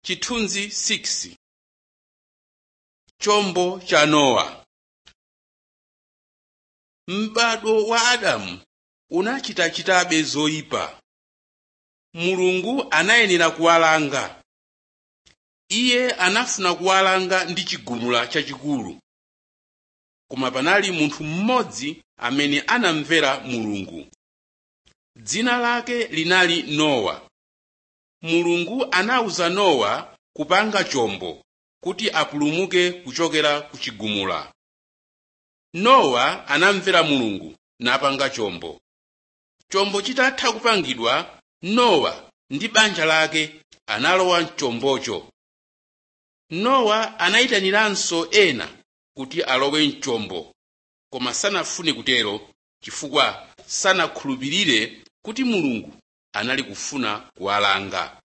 chithunzi 6 chombo cha nowa m'bado wa adamu unachitachitabe zoyipa mulungu anayenera kuwalanga iye anafuna kuwalanga ndi chigumula chachikulu koma panali munthu mmodzi amene anamvera mulungu dzina lake linali nowa mulungu anawuza nowa kupanga chombo kuti apulumuke kuchokera ku chigumula nowa anamvera mulungu napanga chombo chombo chitatha kupangidwa nowa ndi banja lake analowa mchombocho nowa anayitaniranso ena kuti alowe mchombo koma sanafune kutero chifukwa sanakhulupirire kuti mulungu anali kufuna kuwalanga